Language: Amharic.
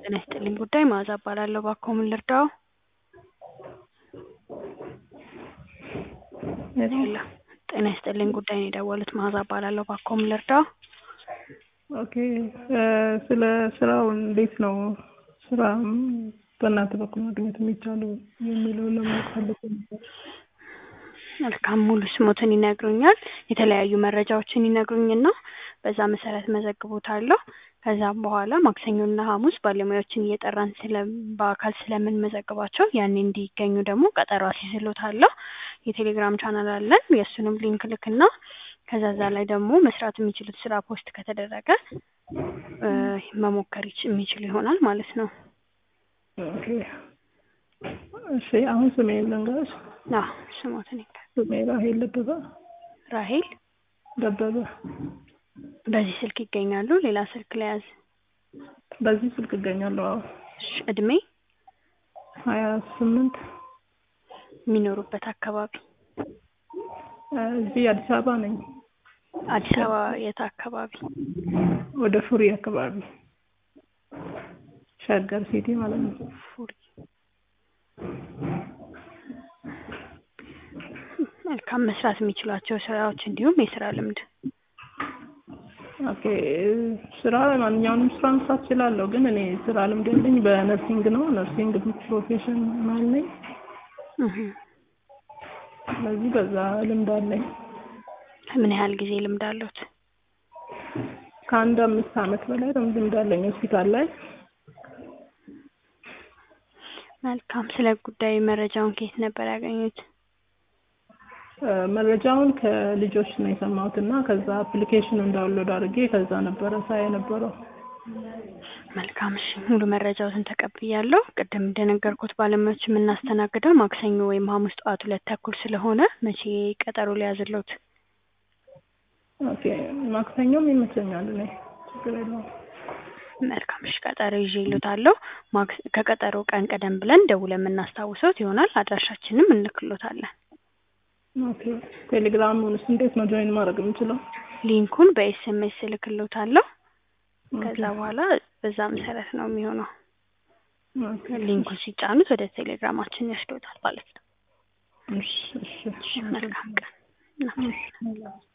ጤና ይስጥልኝ ጉዳይ መዓዛ እባላለሁ። እባክዎ ምን ልርዳዎ? ሄሎ ጤና ይስጥልኝ ጉዳይ ነው የደወሉት መዓዛ እባላለሁ። እባክዎ ምን ልርዳዎ? ኦኬ ስለ ስራው እንዴት ነው ስራ በእናንተ በኩል ማግኘት የሚቻለው የሚለውን ለማወቅ ፈልጌ ነበር። መልካም ሙሉ ስሞትን ይነግሩኛል? የተለያዩ መረጃዎችን ይነግሩኝና በዛ መሰረት እመዘግቦታለሁ። ከዛም በኋላ ማክሰኞና ሐሙስ ባለሙያዎችን እየጠራን ስለ በአካል ስለምንመዘግባቸው ያኔ እንዲገኙ ደግሞ ቀጠሮ አስይዝልዎታለሁ። የቴሌግራም ቻናል አለን። የእሱንም ሊንክ ልክና ከዛ እዛ ላይ ደግሞ መስራት የሚችሉት ስራ ፖስት ከተደረገ መሞከር ይች- የሚችሉ ይሆናል ማለት ነው። ኦኬ እሺ አሁን ስሜን ልንገርሽ። አዎ ስሞትን ይንገር። ስሜ ራሄል ደበበ ራሄል ደበበ። በዚህ ስልክ ይገኛሉ? ሌላ ስልክ ለያዝ? በዚህ ስልክ እገኛለሁ። አዎ እሺ እድሜ? ሀያ ስምንት የሚኖሩበት አካባቢ? እዚህ አዲስ አበባ ነኝ። አዲስ አበባ የት አካባቢ? ወደ ፉሪ አካባቢ ሸገር ሲቲ ማለት ነው። ፉሪ። መልካም መስራት የሚችሏቸው ስራዎች እንዲሁም የስራ ልምድ ኦኬ ስራ ማንኛውንም ስራ መስራት እችላለሁ፣ ግን እኔ ስራ ልምድ ያለኝ በነርሲንግ ነው። ነርሲንግ ፕሮፌሽናል ነኝ። እህ። ስለዚህ በዛ ልምድ አለኝ። ምን ያህል ጊዜ ልምድ አለዎት? ከአንድ አምስት ዓመት በላይ ልምድ አለኝ ሆስፒታል ላይ። መልካም ስለ ጉዳይ መረጃውን ከየት ነበር ያገኙት? መረጃውን ከልጆች ነው የሰማሁት እና ከዛ አፕሊኬሽኑን ዳውንሎድ አድርጌ ከዛ ነበረ ሳይ የነበረው። መልካም እሺ፣ ሙሉ መረጃዎትን ተቀብያለሁ። ቅድም እንደነገርኩት ባለሙያዎች የምናስተናግደው ማክሰኞ ወይም ሐሙስ ጠዋት ሁለት ተኩል ስለሆነ መቼ ቀጠሮ ሊያዝልዎት? ኦኬ ማክሰኞም ይመቸኛል እኔ ችግር የለውም። መልካም እሺ፣ ቀጠሮ ይዤልዎታለሁ። ማክስ ከቀጠሮ ቀን ቀደም ብለን ደውለን የምናስታውሰዎት ይሆናል። አድራሻችንም እንልክልዎታለን። ኦኬ ቴሌግራሙንስ እንዴት ነው ጆይን ማድረግ የምችለው? ሊንኩን በኤስኤምኤስ እልክልዎታለሁ። ከዛ ኦኬ በኋላ በዛ መሰረት ነው የሚሆነው። ኦኬ ሊንኩን ሲጫኑት ወደ ቴሌግራማችን ይወስድዎታል ማለት ነው። እሺ እሺ እሺ፣ መልካም ቀን። እሺ